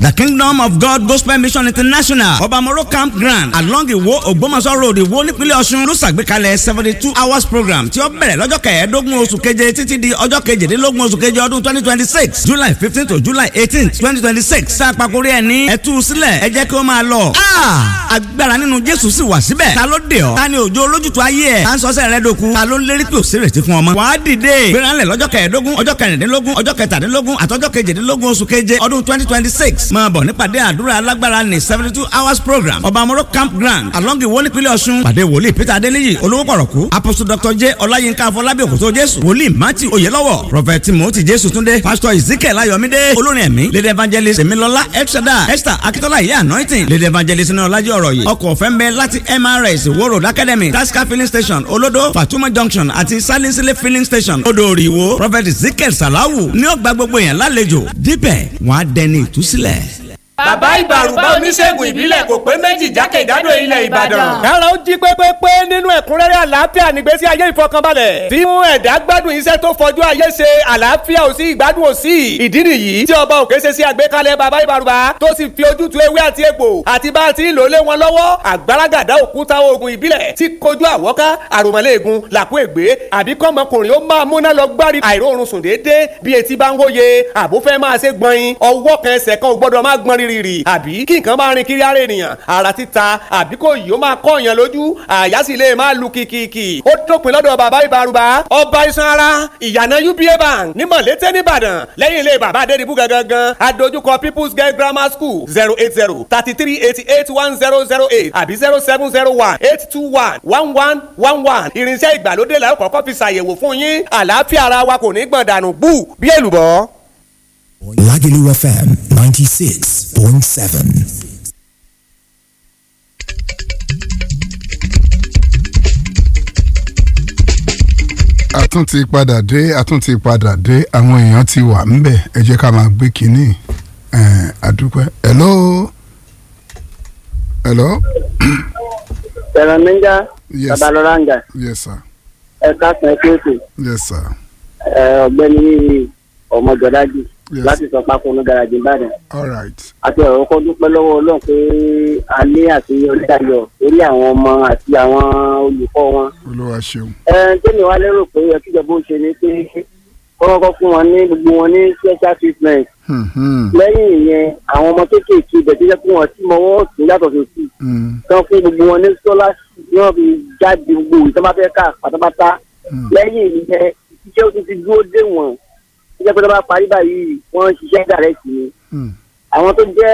the kingdom of god gospel mission international obamoro campground along iwo ògbómọ̀ṣọ́ road iwo nípínlẹ̀ ọ̀ṣun ló ṣàgbékalẹ̀ seventy two hours program tí ó bẹ̀rẹ̀ lọ́jọ́ kẹẹ̀ẹ́dógún oṣù keje títí di ọjọ́ kejìdínlógún oṣù keje ọdún twenty twenty six july fifteen to july eighteen twenty twenty six tá a pàkórí ẹ̀ ní ẹ̀tú sílẹ̀ ẹ jẹ́ kí ó máa lọ. agbára nínú jésù sì wà síbẹ̀ ta ló dé ọ ta ni òjò olójútu ayé ẹ̀ ta ń sọ́sẹ̀ rẹ dòkun ta ló ń lérí pé òsèrè ti fún ọmọ. wàá dìde gbéranlẹ̀ lọ́jọ́ kẹẹ̀ẹ́dógún ọjọ́ kẹrìndínlógún ọjọ́ kẹtàdínlógún àtọ́jọ́ kejìdínlógún oṣù keje ọdún twenty twenty six máa bọ̀ nípàdé àdúrà alágbára ní seventy two hours program ọba amoro campground along iwo nípínlẹ̀ ọ̀ṣun pàdé wòlíì peter adéníyì olówó pọ̀rọ̀kú apostle dr j ọláyínká afọlábí òkòtó jésù wòlíì matthew oyelọ́wọ̀ prophet timothy jésù túndé pastor ezekiel ayọ̀mídé olórin ẹ̀mí lady evangelist emilọlá elshada esther akitola iye anointing lady evangelist ní ọlájí ọ̀rọ̀ yìí ọkọ̀ ọ̀fẹ́ ń bẹ láti mrs wo road academy tasca filling station olodo fatuma junction àti salinsile filling station odò òrìwó prophet ezekiel salawu ní ọgbà gbogbo yẹn lálejò dípẹ̀ wọ́n á dẹni ìtúsílẹ̀. bàbá ìbàrùbá oníṣègùn ìbílẹ̀ kò pé méjì jákèjádò ilẹ̀ ìbàdàn. kára ó jí pépépé nínú ẹ̀kúnrẹ́rẹ́ àlàáfíà nígbésí ayé ìfọkànbalẹ̀. tí mú ẹ̀dá gbádùn iṣẹ́ tó fọjú ayé ṣe àlàáfíà ò sí ìgbádùn ò sí. ìdí nìyí tí ọba òkè ṣe sí àgbékalẹ̀ bàbá ìbàrùbá tó sì fi ojútùú ewé àti egbò àti bá a ti ń lò lé wọn lọ́wọ́ àgbàràgàdá òkúta oògùn ìbílẹ̀ tí kojú àwọ́ká àròmọ́lẹ́ẹ̀gùn làkú ègbé àbí kọ́mọkùnrin ó máa múná lọ gbárí àìróorun sùn déédéé bí etí bá ń hóye àbúfẹ́ máa ṣe gbọ̀nyin ọwọ́ kan ẹsẹ̀ kan ò gbọ́dọ̀ máa gbọ́n rírì àbí kí nǹkan máa rin kiri ara ènìyàn ara títa àbí kò yìí ó máa kọ́ èèyàn lójú àyà sì lè máa lu kìkìkì ó dópin lọ́dọ̀ bàbá ìbárùbá ọba iṣan ara ìyànà uba bank ní mọ̀lété nìbàdàn lẹ́yìn ilé bàbá adédìbú gangan adójúkọ people's girl grammar school zero eight zero thirty three eighty eight one zero zero eight àbí zero seven zero one eight two one one one one one irinṣẹ́ ìgbàlódé la ó kọ́kọ́ fi ṣàyẹ̀wò fún yín àlàáfíà ara wa kò ní gbọ̀n dànù bú bí èlùbọ́. Lagelu FM 96.7. a tún ti padà dé a tún ti padà dé àwọn èèyàn ti wà ńbẹ̀ ẹ jẹ́ ká máa gbé kínní ẹ̀ àdúpẹ́ hello hello Sẹ̀rọ̀ Níjà, Yes. Babalọ́lá ń jà, yes sir ẹ̀ka sàn ẹ́ kéèké, yes sir ọ̀gbẹ́ni ọmọjọ́dájì Yes. láti sọ pákó ní garaji Ìbàdàn. all right Àti ọ̀rọ̀ kọ́ dúpẹ́ lọ́wọ́ Ọlọ́run pé a ní àṣeyọrí dayọ̀ lórí àwọn ọmọ àti àwọn olùkọ́ wọn. olúwa ṣeun Ẹ tẹ́mi wá lérò pé ẹ kíjọba ó ṣe ni pé kọ́kọ́ fún wọn ní gbogbo wọn ní special treatment. Hmm, hmm, Lẹ́yìn ìyẹn, àwọn ọmọ kéékèèké ibẹ̀ tó jẹ́ pé wọ́n ti mọwọ́ ọ̀tún yàtọ̀ sí òsì. hmm, kan fún gbogbo wọn ní scholarship ní wọn fi jáde gbogbo ìtọ́ bá fẹ́ ká pátápátá Hmm. lẹ́yìn ìyẹn iṣẹ́ ó tún ti dúró dé wọn iṣẹ́ pé tó bá parí báyìí wọ́n ń ṣiṣẹ́ dàrẹ́tì ni hmm. àwọn tó jẹ́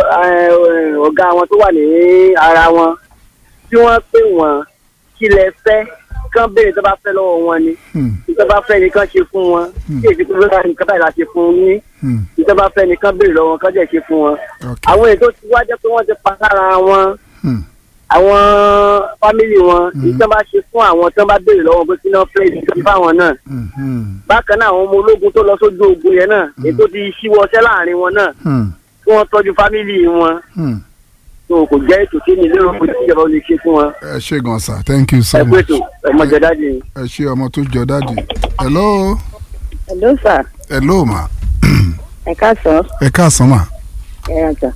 eh, ọ̀gá wọn tó wà ní ara wọn tí wọ́n pè wọ́n kí lẹ fẹ́ kán béèrè tó bá fẹ́ lọ́wọ́ wọn ni Hmm, tó bá fẹ́ ni kán ṣe fún wọn kí èsì pé bẹ́ẹ̀ nìkan báyìí la ṣe fún yín hmm. tó bá fẹ́ ni kán béèrè lọ́wọ́ wọn kán jẹ́ ṣe fún wọn Okay. àwọn èyí tó ti wá jẹ́ pé wọ́n ti pa sára wọn Hmm, àwọn fámìlì wọn èyí tí wọn bá ṣe fún àwọn tí wọn bá béèrè lọ́wọ́ pé kí wọn fẹ́ ìdíje fáwọn náà hmm, hmm, bákan náà àwọn ọmọ ológun tó lọ sójú ogun yẹn náà èyí tó ti ṣíwọ́ṣẹ́ láàrin wọn náà hmm, kí wọ́n tọ́jú fámìlì wọn hmm. tó kò jẹ́ ètò tí mi lérò pé ìjọba ò lè ṣe fún wọn ẹ ṣe gan sir thank you so ẹ pé much ètò ẹ̀mọ́jọ dájú ni. ẹ ṣe ọmọ tó jọ dáàdì hello Hello sir, hello ma ẹ káàsán, ẹ káàsán ma ẹ ràjà.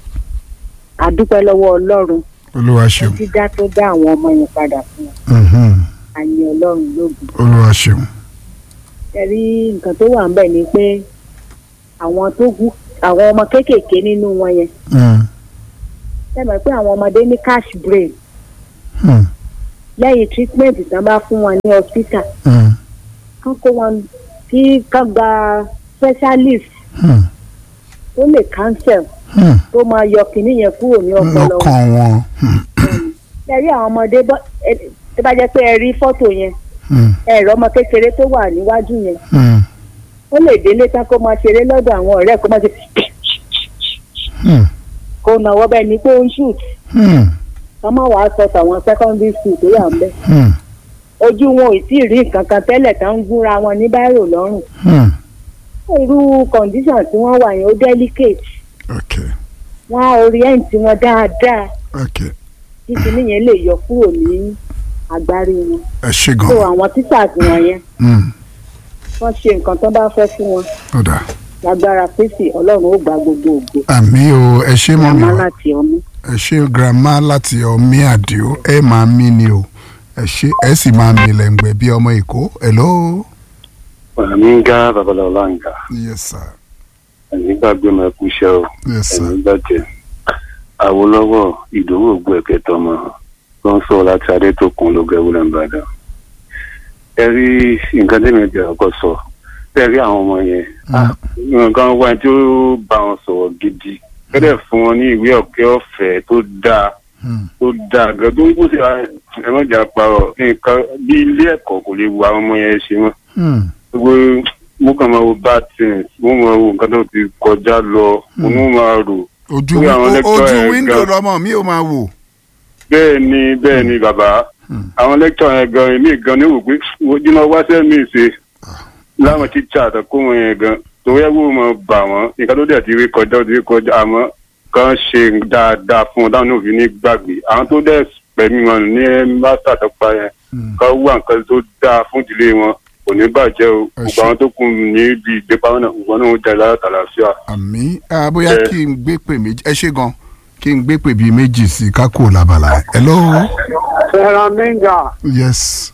Àdúpẹ́ lọ́wọ́ Ọlọ́run, olúwa ṣeun dídá tó dá àwọn ọmọ yẹn padà fún wọn. Mhm, Àyìn Ọlọ́run lógun. olúwa ṣeun Ẹ rí nǹkan tó wà ńbẹ̀ ni pé àwọn tó kú àwọn ọmọ kéékèèké nínú wọn yẹn. Hmm, Ṣé mọ̀ pé àwọn ọmọdé ní cash brain hmm, lẹ́yìn treatment tán bá fún wọn ní hospital. hmm, Kán kó wọn kí kán gba specialist hmm, tó lè cancel hmm. tó máa yọ kinní yẹn kúrò ní ọpọlọ wọn. lọ́kàn wọn Hmm, Ẹ rí àwọn ọmọdé bọ́ ẹ tó bá jẹ́ pé ẹ rí fọ́tò yẹn. hmm, ẹ̀rọ ọmọ kékeré tó wà níwájú yẹn hmm, ó lè délé tán kó máa ṣeré lọ́dọ̀ àwọn ọ̀rẹ́ kó máa ṣe hmm, kó náwó bẹ́ẹ̀ ni pé ó ń shoot hmm, ká má wàá sọ tàwọn secondary school tó wà ń bẹ̀. hmm, ojú wọn ò tí ì rí nǹkan kan tẹ́lẹ̀ tán ń gúnra wọn ní báírò lọ́rùn hmm. irú condition tí wọ́n wà yẹn ó delicate okay wọ́n á orient wọn dáadáa okay kí kinní yẹn lè yọ kúrò ní agbárí wọn. ẹ ṣe so gan àwọn teachers wọn yẹn Hmm, wọ́n ṣe nǹkan tó bá fẹ́ fún wọn ó dà lágbára kristi ọlọ́run ó gba gbogbo ògo àmì o ẹ ṣé mọ́ mi màmá o láti ọmú. ẹ ṣé grandma láti ọmí àdìo ẹ máa mí ni o ẹ ṣé ẹ sì máa mí lẹ́ngbẹ̀ bí ọmọ èkó hello. Minga Babalọlanga, yes sir ẹ̀mí gbàgbé máa kú iṣẹ́ o, yes sir ẹ̀mí gbàjẹ́. Awólọ́wọ̀ ìdòwò ògbó ẹ̀kẹ́ tọmọ tó ń sọ láti Adétòkun ló gẹ́wó lẹ́nbàdàn. Ẹ rí nǹkan tí mi jẹ́ ọkọ̀ sọ, ẹ rí àwọn ọmọ yẹn. Ah, Nǹkan wá tí ó bá wọn sọ̀rọ̀ gidi. Kẹ́dẹ̀ fún wọn ní ìwé ọ̀kẹ́ ọ̀fẹ́ tó dáa Hmm. tó dáa gan tó ń kó sí ẹ̀mọ́jà parọ̀ nǹkan bí ilé ẹ̀kọ́ kò lè wo àwọn ọmọ yẹn ṣe mọ́ Hmm. gbogbo mo kàn máa wo bad things mo máa wo nǹkan tó ti kọjá lọ mo ní máa rò ojú Lórí àwọn o- lecture ojú yẹn wíńdò gan. lọmọ mi ò máa wò. bẹ́ẹ̀ ni bẹ́ẹ̀ ni bàbá àwọn lecture yẹn gan èmi gan ní wò pé ojúmọ́ wáṣẹ́ mi ṣe láwọn tíṣà àtàkó wọn yẹn gan torí ẹ̀ wò mọ̀ bà wọ́n nǹkan tó dẹ̀ ti rí kọjá ó ti rí kọjá àmọ́ kan ṣe dáadáa fún wọn táwọn náà fi ní gbàgbé àwọn tó dẹ̀ pẹ̀mí wọn ní mástà tó pa yẹn kan wà nǹkan tó dáa fún ìdílé wọn kò ní bàjẹ́ o Ẹ gbogbo ṣé. àwọn tó kù níbi ìgbépamọ́ náà gbogbo náà ó jẹ́ látàlàfíà. àmì ah, bóyá Ẹ. kí n gbé pè méjì ẹ ṣé gan kí n gbé pè bíi méjì sí i ká kúrò lábala ẹ. hello fẹ́ràn minga yes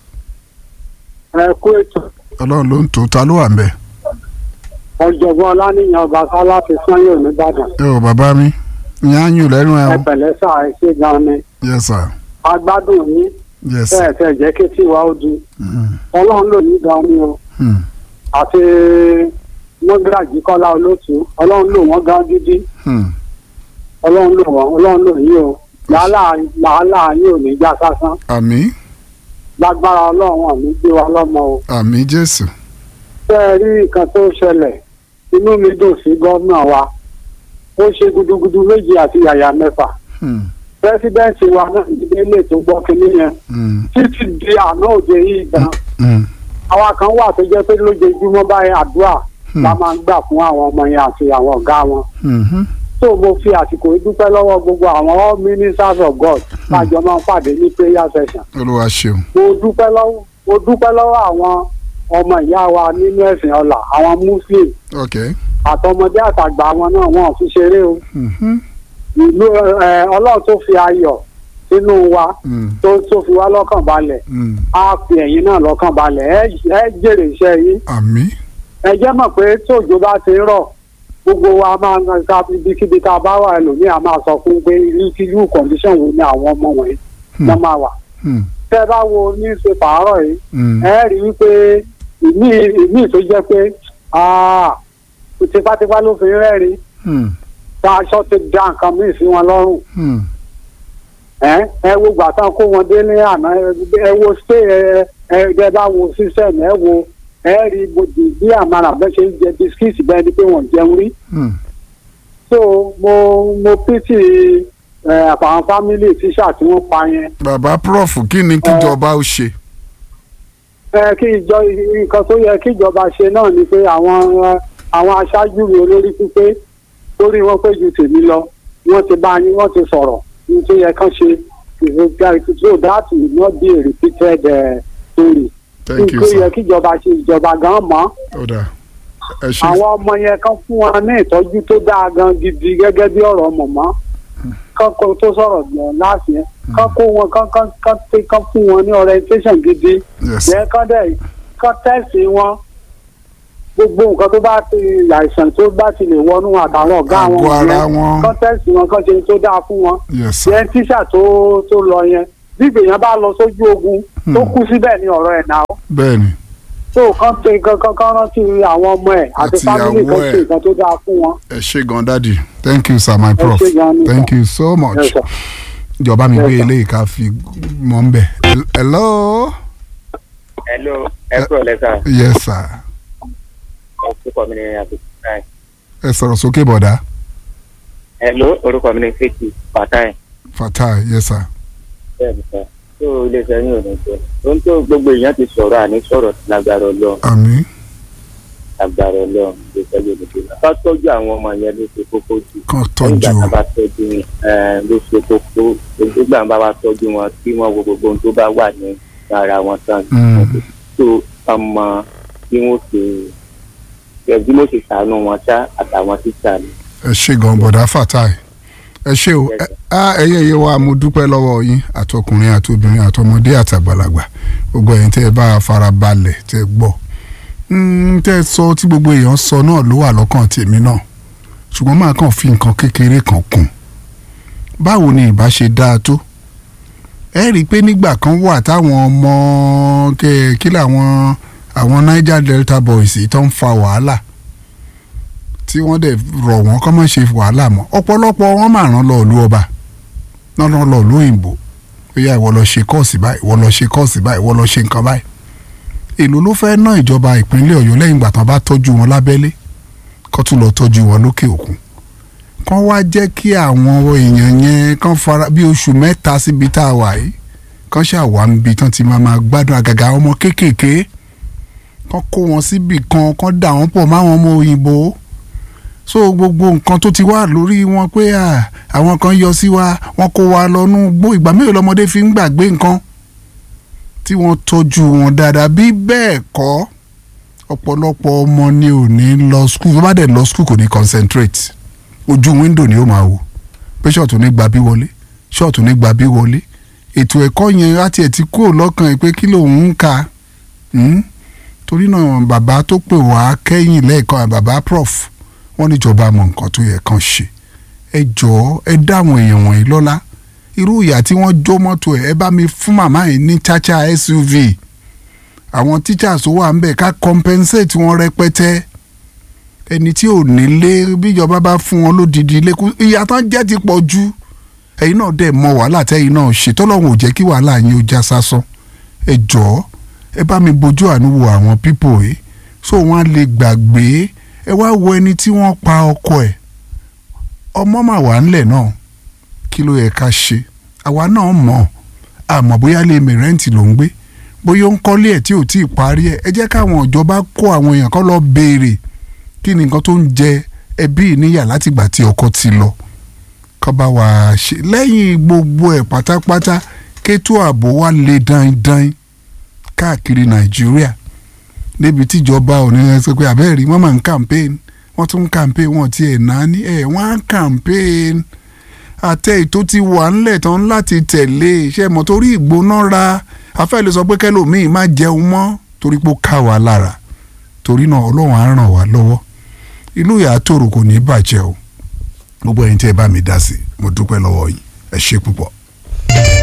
ẹ kú ètò ọlọ́run ló ń tó ta ló wà ń bẹ̀. ọ̀jọ̀gbọ́n ọlánìyàn ọbaṣá láti sanyo nìbàdàn ẹ ò bàbá mi ìyá ń yùn lẹ́nu ẹ ẹ o pẹ̀lẹ́ sà ẹ ṣe gan ni yes sir agbádùn yín yes sir. bẹ́ẹ̀ tẹ̀ jẹ́ kí tiwa ó di Mm. ọlọ́run lò ní gan ni o Hmm. àti mọ́gàjì kọ́lá olótú ọlọ́run lò wọ́n gan gidi Hmm. ọlọ́run lò wọ́n ọlọ́run lò yín o làálàá làálàá yín ò ní já sásán àmì lágbára ọlọ́run àmì gbé wa lọ́mọ o. àmì jésù tẹ́ ẹ rí nǹkan tó ṣẹlẹ̀ inú mi dùn sí gómìnà wa ó ṣe gudugudu méjì àti yàyà mẹ́fà Hmm. pẹ́sidẹ́ǹtì wa náà níbi ilé tó gbọ́ kínní yẹn Hmm. títí di àná òde yìí gan Hmm. àwa kan wà tó jẹ́ pé lójoojúmọ́ báyìí àdúrà Hmm. la máa ń gbà fún àwọn ọmọ yẹn àti àwọn ọ̀gá wọn Mhm. tó mo fi àsìkò yìí dúpẹ́ lọ́wọ́ gbogbo àwọn all ministers of God lájọ máa ń pàdé ní prayer session olúwa ṣeun mo dúpẹ́ lọ́wọ́ mo dúpẹ́ lọ́wọ́ àwọn ọmọ ìyá wa nínú ẹ̀sìn ọ̀la àwọn muslim ok àtọmọdé àtàgbà wọn náà wọn ò fi ṣeré o Mhm. ìlú ẹ ọlọ́run tó fi ayọ̀ sínú wa Hmm. tó tó fi wá lọ́kàn balẹ̀ Hmm. á fi ẹ̀yin náà lọ́kàn balẹ̀ ẹ ẹ jèrè iṣẹ́ yín àmì ẹ jẹ́ mọ̀ pé tóòjò bá ti ń rọ̀ gbogbo wa máa ń ka ibikíbi tá a bá wà ẹlòmíì a máa sọ fún pé irú irú condition wo ni àwọn ọmọ wọ̀nyí Hmm. wọ́n máa wà Hmm. tẹ́ ẹ bá wo newspaper àárọ̀ yìí Hmm. ẹ rí i pé ìmí ìmí tó jẹ́ pé ah, tipátipá ló fi ń rẹ́rìn Hmm. tá aṣọ ti dá nǹkan míì sí wọn lọ́rùn Hmm. ẹ ẹ wo gbà tán kó wọn dé ní àná ẹ wo stay ẹ ẹ ẹ bá wo system ẹ wo ẹ rí bòdì bí àmàlà bẹ́ẹ̀ ṣe ń jẹ bisikíìtì bẹ́ẹ̀ ni pé wọ́n jẹun rí Hmm. so mo mo pity ẹ àwọn family tíṣà tí wọ́n pa yẹn bàbá prof kí ni kíjọba ó ṣe. ẹ kí ìjọ nǹkan tó yẹ kí ìjọba ṣe náà ni pé àwọn ẹ, àwọn aṣáájú mi olórí pípé torí wọn pé ju tèmi lọ wọ́n ti bá yín wọ́n ti sọ̀rọ̀ ní tó yẹ kán ṣe so that will not be a repeated uh, story. thank you tó yẹ sir. kí ìjọba ṣe ìjọba gan mọ́ ó dà ẹ ṣe àwọn ọmọ yẹn kán fún wọn ní ìtọ́jú tó dáa gan gidi gẹ́gẹ́ bí ọ̀rọ̀ mọ̀mọ́ kán kó tó sọ̀rọ̀ gbọ̀n láti yẹn kán kó wọn kán kán kán tẹ- kán fún wọn ní orientation gidi yes jẹ́ kán dẹ̀ kán tẹ̀sí wọn gbogbo nǹkan tó bá ti àìsàn tó bá ti lè wọnú àtàwọn ọ̀gá wọn Àgọ́ ara yẹn, wọn. kán tẹ̀sí wọn kán ṣe tó dáa fún wọn yes sir. yẹn tíṣà tó tó lọ yẹn bí gbèyàn bá lọ sójú ogun tó kú síbẹ̀ ní ọ̀rọ̀ ẹ̀ náà bẹ́ẹ̀ ni tó kán tẹ kankan kan rántí àwọn ọmọ ẹ̀ àti Àti fámìlì ìyàwó kan ẹ̀. ṣe nǹkan tó dáa fún wọn. ẹ ṣe gan dadi thank you sir my prof ṣé gan ni, thank sir. you so much Yes, sir. ìjọba mi Yes, gbé sir. eléyìí ká fi mọ́ ń bẹ̀. hello hello ẹ kúrò lẹ́sà yes sir orúkọ mi ni abdulfatai ẹ sọ̀rọ̀ sókè bọ̀dá hello orúkọ mi ni fèkì fatai fatai yes sir bẹ́ẹ̀ ni sọ tó iléeṣẹ́ yín ò ní jẹ́ ohun tó gbogbo èèyàn ti sọ̀rọ̀ àní sọ̀rọ̀ lágbára ọlọ́run àmì lágbára ọlọ́run iléeṣẹ́ yóò ní jẹ́ ká tọ́jú àwọn ọmọ yẹn ló ṣe kókó jù kan nígbà tọ́jú tá a bá tọ́jú wọn eh, ló ṣe kókó nígbà tá a bá tọ́jú wọn kí wọ́n wo gbogbo ohun tó bá wà ní ara wọn tán Mm. tó ọmọ tí wọ́n ṣe bí mo sì sànú wọn ṣá àtàwọn tíṣà ni. ẹ ṣe gan bọ̀dá fatai ẹ ṣe o ẹ á, ẹyẹ yẹ wa mo dúpẹ́ lọ́wọ́ yín àtọkùnrin àtobìnrin àtọmọdé àtàgbàlagbà gbogbo ẹ̀yin tẹ́ ẹ bá fara balẹ̀ tẹ́ ẹ gbọ́ Mm, tẹ́ ẹ sọ tí gbogbo èèyàn sọ náà ló wà lọ́kàn tèmi náà ṣùgbọ́n máa kàn fi nǹkan kékeré kan kún báwo ni ìbá ṣe dáa tó ẹ rí i pé nígbà kan wà táwọn ọmọ kẹ kí làwọn àwọn Niger Delta boys yìí tó ń fa wàhálà tí wọ́n dẹ̀ rọ̀ wọ́n kọ́ mọ̀ ṣe wàhálà mọ́ ọ̀pọ̀lọpọ̀ wọn máa ràn lọ ìlú ọba náà lọ lọ ìlú òyìnbó ó yá ìwọ lọ ṣe kọ́ọ̀sì báyìí ìwọ lọ ṣe kọ́ọ̀sì báyìí ìwọ lọ ṣe nǹkan báyìí èló ló fẹ́ ná ìjọba ìpínlẹ̀ ọ̀yọ́ lẹ́yìn ìgbà tán bá tọ́jú wọn lábẹ́lé kó tún lọ tọ́jú wọn lókè òkun kán wá jẹ́ kí àwọn èèyàn yẹn kán fara bí oṣù mẹ́ta síbi tá a wà yìí kán ṣàwà níbi tán ti máa máa gbádùn àgàgà ọmọ kéékèèké kán kó wọn síbì kan kán dà wọ́n pọ̀ máwọn ọmọ òyìnbó so gbogbo nǹkan tó ti wà lórí wọn pé à, àwọn kan yọ sí wa wọn kó wa lọ́nú gbó ìgbà mélòó lọmọdé fi ń gbàgbé nǹkan tí wọ́n tọ́jú wọn dáadáa bí bẹ́ẹ̀ kọ́ ọ̀pọ̀lọpọ̀ ọmọ ni ò ní lọ skul tó bá dẹ̀ lọ skul kò ní concentrate ojú wíńdò ni ó máa wò pé ṣọ́ọ̀tù ní gba bí wọlé ṣọ́ọ̀tù ní gba bí wọlé ètò ẹ̀kọ́ yẹn láti ẹ̀ ti kúrò lọ́kàn ẹ̀ pé kí lòun ń ka hmm? torí náà bàbá tó pè wá kẹ́yìn lẹ́ẹ̀kan bàbá prof wọ́n níjọba mọ nǹkan tó yẹ kàn ṣe ẹ jọ̀ọ́ ẹ dá àwọn èèyàn wọ̀nyí lọ́lá irú ìyá tí wọ́n jó mọ́tò ẹ̀ ẹ bá mi fún màmá yìí ní chacha suv àwọn teachers tó wà ń bẹ̀ ká compensate wọn rẹpẹtẹ ẹni tí ò nílé bíjọba bá fún wọn lódìdí ilé kú ìyá tán jẹ́ ti pọ̀ jù ẹ̀yin náà dẹ̀ mọ wàhálà tẹ́yin náà ṣe tọ́lọ́hún ò jẹ́ kí wàhálà yín ó já sásán ẹ jọ̀ọ́ ẹ bá mi bójú àánú wo àwọn pípò yìí so wọ́n á lè gbàgbé ẹ wá wo ẹni tí wọ́n pa ọkọ ẹ̀ ọmọ mà wà ńlẹ̀ náà kí ló yẹ ká ṣe àwa náà mọ̀ àmọ́ bóyá lè mi rẹ́ǹtì ló ń gbé bóyá ó ń kọ́lé ẹ̀ tí ò tí ì parí ẹ̀ ẹ jẹ́ káwọn ìjọba kó àwọn èèyàn kan lọ béèrè kí ni nǹkan tó ń jẹ ẹbí níyà látìgbà tí ọkọ ti lọ kọ́ bá wa ṣe lẹ́yìn gbogbo ẹ̀ pátápátá kétó ààbò wa lè dandan káàkiri nàìjíríà níbi tíjọba ò ní ẹ sọ pé àbẹ́rẹ́ rí wọ́n máa ń campaign wọ́n tún ń campaign wọ́n ti ẹ̀ náà ní ẹ̀ wọ́n á campaign àtẹ ètò ti wà ńlẹ̀ tán láti tẹ̀lé iṣẹ́ mọ́ torí ìgbónára afẹ́ lè sọ pé kẹlòmíì má jẹun mọ́ torí pé ó ká wa lára torí náà ọlọ́run á ràn wá lọ́wọ́ ìlú ìyá tòrò kò ní bàjẹ́ o gbogbo ẹ̀yin tí ẹ bá mi dá sí mo dúpẹ́ lọ́wọ́ yín ẹ ṣé púpọ̀.